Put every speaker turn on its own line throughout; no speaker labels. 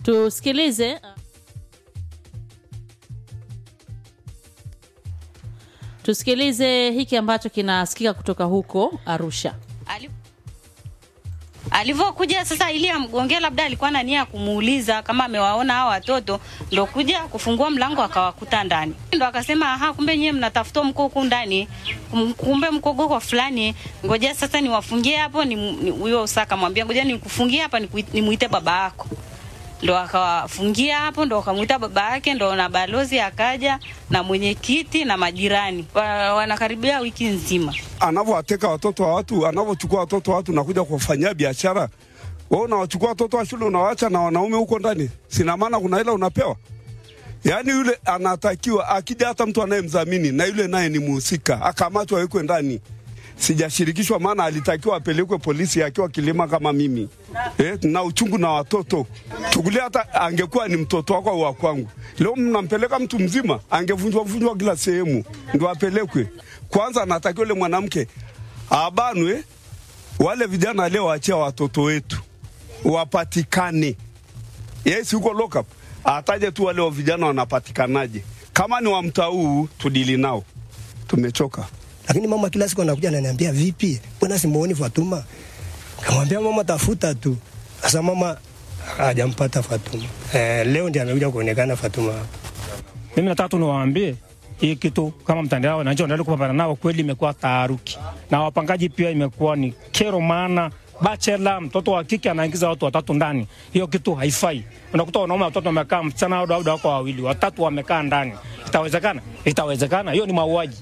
tusikilize tusikilize hiki ambacho kinasikika kutoka huko arusha
Ali- alivyokuja sasa ili amgongea labda alikuwa na nia ya kumuuliza kama amewaona hao watoto ndo kuja kufungua mlango akawakuta ndani ndo akasema aha kumbe nyewe mnatafuta mko huku ndani Kum- kumbe mko goko fulani ngoja sasa niwafungie hapo ni ni- huyo usa akamwambia ngoja nikufungie hapa nikui- nimuite baba yako ndo akawafungia hapo ndo akamwita baba yake ndo na balozi akaja na mwenyekiti na majirani wa, wanakaribia wiki nzima
anavyowateka watoto wa watu, anavyochukua watoto wa watu na kuja kuwafanyia biashara. Wewe unawachukua watoto wa shule unawaacha na wanaume huko ndani, sina maana kuna hela unapewa. Yaani yule anatakiwa akija, hata mtu anayemdhamini na yule naye ni muhusika, akamatwa awekwe ndani. Sijashirikishwa, maana alitakiwa apelekwe polisi akiwa kilima kama mimi eh, na uchungu na watoto. Chukulia hata angekuwa ni mtoto wako au wa kwangu, leo mnampeleka mtu mzima, angevunjwa vunjwa kila sehemu ndo apelekwe. Kwanza anatakiwa yule mwanamke abanwe, wale vijana leo waachia watoto wetu wapatikane. Yes, huko lockup ataje tu wale wa vijana wanapatikanaje. Kama ni wa mtaa huu tudili nao, tumechoka.
lakini mama kila siku anakuja ananiambia vipi, mbona simuoni Fatuma? Kamwambia mama, tafuta tu. Sasa mama hajampata Fatuma. Eh, leo ndiye amekuja kuonekana Fatuma hapa.
Mimi nataka tu niwaambie hii kitu kama mtandao wananchi wanaendelea kupambana nao, kweli imekuwa taharuki na wapangaji pia imekuwa ni kero, maana bachela mtoto wa kike anaingiza watu watatu ndani, hiyo kitu haifai. Unakuta wanaume watatu wamekaa, msichana au dada wako wawili, watatu wamekaa ndani. Itawezekana? Itawezekana? Hiyo ni mauaji.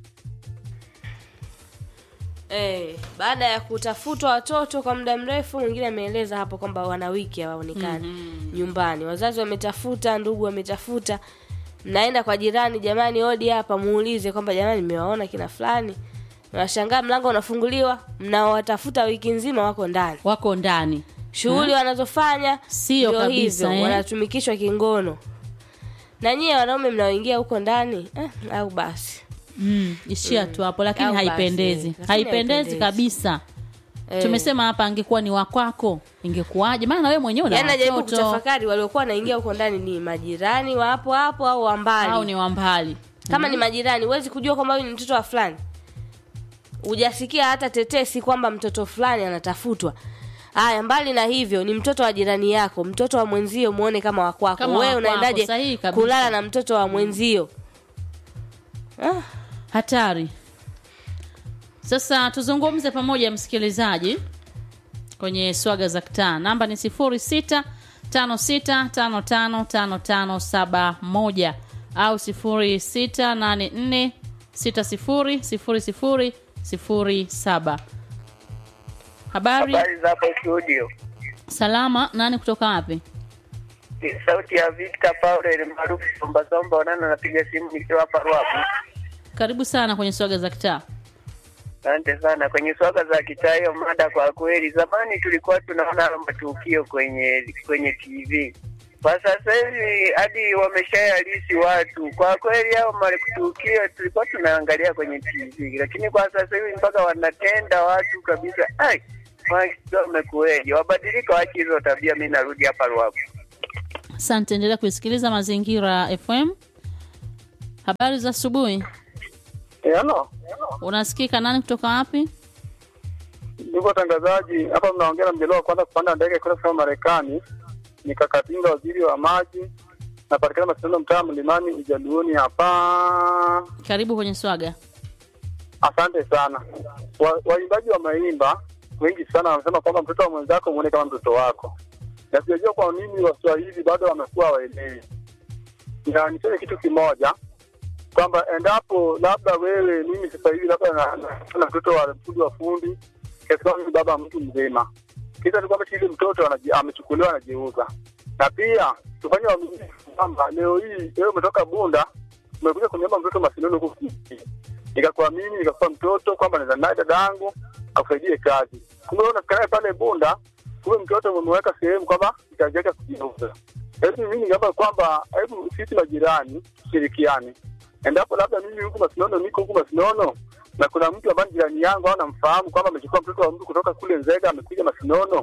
Eh, baada ya kutafutwa watoto kwa muda mrefu, mwingine ameeleza hapo kwamba wana wiki hawaonekani nyumbani. Wazazi wametafuta, ndugu wametafuta, mnaenda kwa jirani, jamani, odi hapa, muulize kwamba jamani, nimewaona kina fulani. Unashangaa mlango unafunguliwa, mnaowatafuta wiki nzima wako ndani.
wako ndani
Shughuli wanazofanya
Sio
ndio
kabisa,
hivyo,
eh.
wanatumikishwa kingono. Na nyie wanaume mnaoingia huko ndani eh, au basi
mm, ishia tu hapo lakini
Au basi,
haipendezi
lakini
haipendezi
haipendezi.
kabisa
Eh.
tumesema hapa angekuwa ni wakwako ingekuwaje maana na wewe mwenyewe una
yaani najaribu
watoto
kutafakari waliokuwa wanaingia huko ndani ni majirani wa hapo hapo au wa mbali
au ni wa mbali
kama ni majirani huwezi kujua kwamba huyu ni mtoto wa fulani hujasikia hata tetesi kwamba mtoto fulani anatafutwa haya mbali na hivyo ni mtoto wa jirani yako mtoto wa mwenzio muone kama wakwako
Kama wa
wewe
kwako,
unaendaje
sahihi kabisa.
kulala na mtoto wa mwenzio ah,
hatari sasa tuzungumze pamoja msikilizaji kwenye swaga za kitaa namba ni 06 56555571 au 0684 600007 habari
Habari za hapo studio.
salama nani kutoka wapi
Ni sauti ya Victor Paul ile maarufu Somba Somba wanana napiga simu nikiwa hapa Ruabu.
karibu sana kwenye swaga za kitaa
Asante sana kwenye swaga za kitaa hiyo mada. Kwa kweli, zamani tulikuwa tunaona hayo matukio kwenye kwenye TV, kwa sasa hivi hadi wameshayalisi watu. Kwa kweli, hao matukio tulikuwa tunaangalia kwenye TV, lakini kwa sasa hivi mpaka wanatenda watu kabisa. Ai, wamekuweje? Wabadilika, wache hizo tabia. Mi narudi hapa Ruabu.
asante endelea kuisikiliza mazingira fm habari za asubuhi
Hello.
unasikika nani kutoka wapi
Ndugu watangazaji, hapa mnaongea na mjelewa wa kwanza kupanda ndege kwenda kusema Marekani. Nikakatinga waziri wa maji, napatikana Masindano, mtaa Mlimani, Ujaluoni hapa.
karibu kwenye swaga
Asante sana. Wa- Waimbaji wameimba wengi sana, wanasema kwamba mtoto wa mwenzako muone kama mtoto wako, na sijajua kwa nini Waswahili bado wamekuwa hawaelewi. Na niseme kitu kimoja kwamba endapo labda wewe, mimi sasa hivi labda na, na, na mtoto wa fundi wa fundi kiasi kwamba mimi baba mtu mzima, kisa ni kwamba yule mtoto anaji- amechukuliwa anajiuza, na pia tufanye uaminifu kwamba leo hii wewe umetoka Bunda umekuja kuniomba mtoto Masinono huku kijijini nikakuamini nikakupa mtoto kwamba naweza naye dada yangu akusaidie kazi. Kumbe wewe unafikiria pale Bunda, kumbe mtoto umemweka sehemu kwamba itajenga kujiuza. Hebu mimi ningeomba kwamba hebu sisi majirani tushirikiane, endapo labda mimi huku Masinono niko huku Masinono na kuna mtu ambaye ni jirani yangu au namfahamu kwamba amechukua mtoto wa mtu kutoka kule Nzega amekuja Masinono,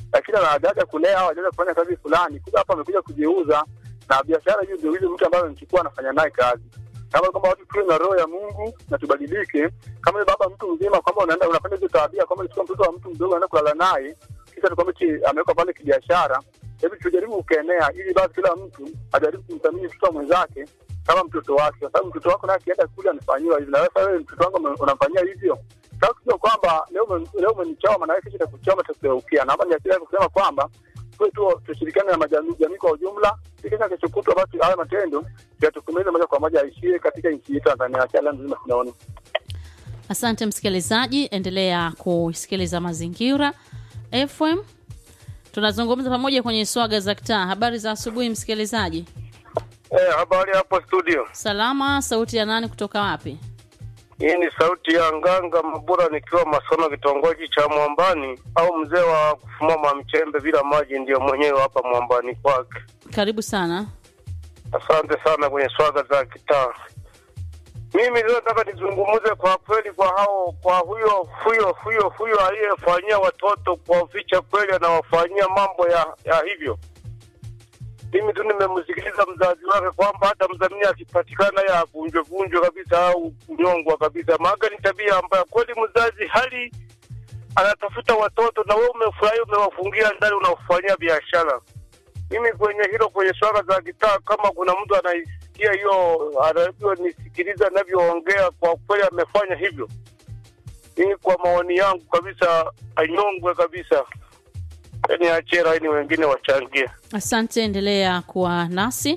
lakini anajaja kulea au hajaja kufanya kazi fulani, kumbe hapa amekuja kujiuza, na biashara hiyo ndio ile mtu ambaye amemchukua anafanya naye kazi. Kama kwamba watu tuwe na roho ya Mungu na tubadilike. Kama yule baba mtu mzima kwamba unaenda unafanya hizo tabia, kwamba unachukua mtoto wa mtu mdogo unaenda kulala naye, kisha tukwambia eti amewekwa pale kibiashara. Hebu tujaribu kukenea, ili basi kila mtu ajaribu kumthamini mtoto wa mwenzake kama mtoto wake, kwa sababu mtoto wako naye akienda kule anafanyiwa hivi, na wewe sasa wewe mtoto wangu ume- unamfanyia hivyo. Sasa sio kwamba leo ume- leo umenichoma, maana yake kesho itakuchoma, itakugeukia. Naomba niachilie kusema kwamba tuwe tu tushirikiane na majamii jamii kwa ujumla, ikisha kesho kutwa basi haya matendo yatukumeze moja kwa moja aishie katika nchi yetu Tanzania. Acha nzima tunaona
Asante msikilizaji, endelea kusikiliza Mazingira FM. Tunazungumza pamoja kwenye swaga za kitaa. Habari za asubuhi msikilizaji.
Eh, habari hapo studio.
Salama, sauti ya nani kutoka wapi?
Hii ni sauti ya Nganga Mabura nikiwa Masono, kitongoji cha Mwambani, au mzee wa kufumama mchembe bila maji, ndiyo mwenyewe hapa Mwambani kwake.
Karibu sana.
Asante sana kwenye swaga za kitaa. Mimi leo nataka nizungumze kwa kweli kwa hao kwa huyo huyo huyo huyo aliyefanyia watoto kuwaficha kweli, anawafanyia mambo ya, ya hivyo. Mimi tu nimemsikiliza mzazi wake kwamba hata mdhamini akipatikana ya vunjwe vunjwe kabisa au kunyongwa kabisa, maana ni tabia ambayo kweli mzazi hali anatafuta watoto na wewe umefurahi, umewafungia ndani, unafanyia biashara. Mimi kwenye hilo, kwenye swala za kitaa, kama kuna mtu anaisikia hiyo anavyonisikiliza anavyoongea, kwa kweli amefanya hivyo. Mimi kwa maoni yangu kabisa, anyongwe kabisa, yani achera, ini wengine wachangie.
Asante, endelea kuwa nasi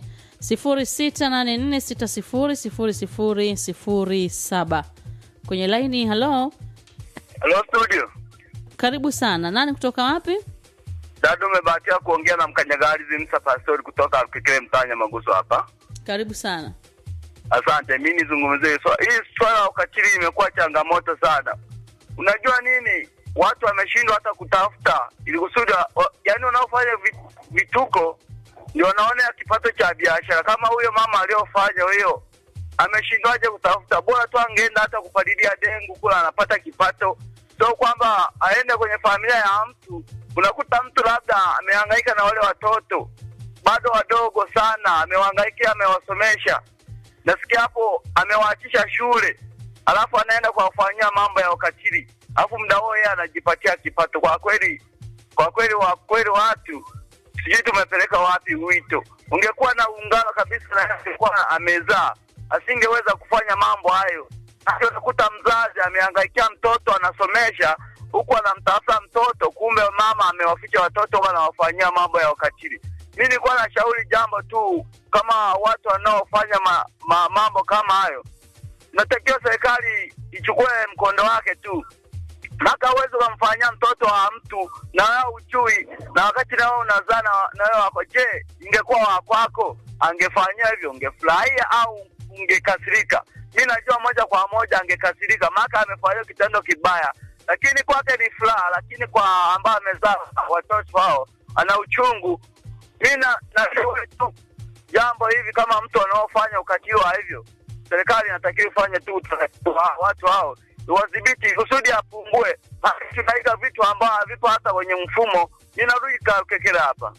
0684600007 kwenye laini. Halo,
Hello studio.
karibu sana. Nani kutoka wapi?
Dada, umebahatika kuongea na mkanyagari Zimsa Pastori kutoka Kikile Mtanya Maguso hapa.
Karibu sana.
Asante, mi nizungumzie so, hii swala la ukatili imekuwa changamoto sana. Unajua nini, watu wameshindwa hata kutafuta ili kusudi, wa- yaani wanaofanya vi- vituko ndio wanaona kipato cha biashara. Kama huyo mama aliyofanya hiyo, ameshindwaje kutafuta? Bora tu angeenda hata kupalilia dengu kula, anapata kipato, sio kwamba aende kwenye familia ya mtu. Unakuta mtu labda amehangaika na wale watoto bado wadogo sana, amewahangaikia, amewasomesha nasikia hapo amewaachisha shule, alafu anaenda kuwafanyia mambo ya ukatili, alafu muda huo yeye anajipatia kipato. Kwa kweli, kwa kweli, wa kweli watu sijui tumepeleka wapi wito. Ungekuwa na ungano kabisa na angekuwa amezaa, asingeweza kufanya mambo hayo. Hata unakuta mzazi amehangaikia mtoto anasomesha, huku anamtafuta mtoto, kumbe mama amewaficha watoto, huku anawafanyia mambo ya ukatili. Mi nilikuwa nashauri jambo tu, kama watu wanaofanya ma, ma, mambo kama hayo, natakiwa serikali ichukue mkondo wake tu mpaka uweze ukamfanyia mtoto wa mtu na wewe uchui, na wakati na wewe unazaa na- na wewe wako. Je, ingekuwa wa kwako angefanyia hivyo, ungefurahia au ungekasirika? Mi najua moja kwa moja angekasirika, maana amefanyia kitendo kibaya, lakini kwake ni furaha, lakini kwa ambaye amezaa watoto hao ana uchungu. Mi na nashauri tu jambo hivi, kama mtu anaofanya ukatili wa hivyo, serikali inatakiwa ifanye tu utaratibu wa watu hao wadhibiti kusudi apungue. Maana Tunaiga vitu ambavyo havipo hata kwenye mfumo. Ninarudi Kakekele hapa.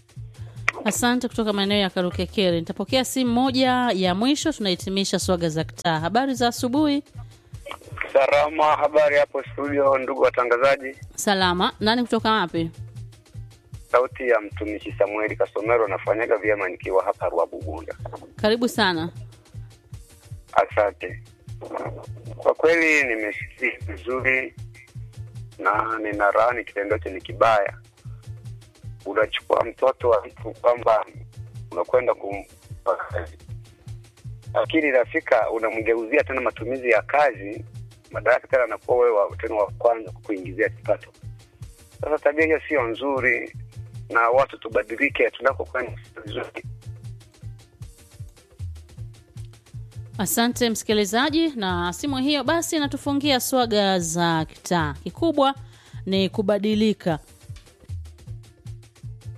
Asante kutoka maeneo ya Karukekere. Nitapokea simu moja ya mwisho, tunahitimisha swaga za kitaa. Habari za asubuhi.
Salama, habari hapo studio, ndugu watangazaji.
Salama. Nani kutoka wapi?
Sauti ya mtumishi Samueli Kasomero, nafanyaga vyema nikiwa hapa Rwabugunda.
Karibu sana.
Asante. Kwa kweli nimesikia vizuri na ninalaani kitendo hicho ni kibaya. Unachukua mtoto wa mtu kwamba unakwenda kumpa kazi, lakini inafika unamgeuzia tena matumizi ya kazi, madaraka tena anakuwa wewe wa- tena wa kwanza kukuingizia kipato. Sasa tabia hiyo sio nzuri, na watu tubadilike tunakokwenda vizuri.
Asante msikilizaji, na simu hiyo basi inatufungia swaga za kitaa. Kikubwa ni kubadilika,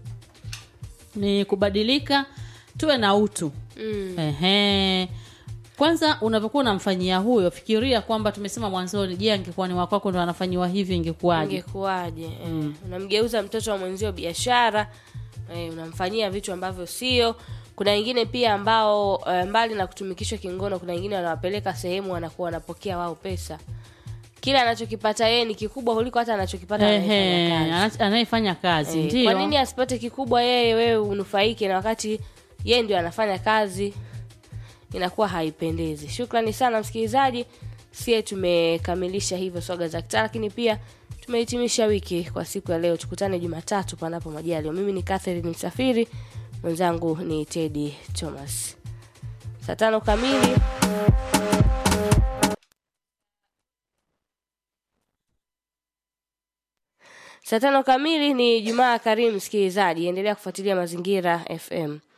ni kubadilika, tuwe na utu
Mm.
Ehe. kwanza unavyokuwa unamfanyia huyo fikiria kwamba tumesema mwanzoni je angekuwa ni wakwako ndo anafanyiwa hivi ingekuwaje
ingekuwaje eh, unamgeuza mtoto wa mwenzio biashara eh, unamfanyia vitu ambavyo sio kuna wengine pia ambao eh, mbali na kutumikishwa kingono kuna wengine wanawapeleka sehemu wanakuwa wanapokea wao pesa kile anachokipata yeye ni kikubwa kuliko hata anachokipata
Ehe,
anayefanya kazi
ana- anayefanya kazi
Eh,
ndio
kwa nini asipate kikubwa yeye wewe unufaike na wakati yeye ndio anafanya kazi inakuwa haipendezi shukrani sana msikilizaji sie tumekamilisha hivyo swaga za kitaa lakini pia tumehitimisha wiki kwa siku ya leo tukutane jumatatu panapo majaliwa mimi ni catherine msafiri mwenzangu ni tedi thomas saa tano kamili saa tano kamili ni jumaa karimu msikilizaji endelea kufuatilia mazingira fm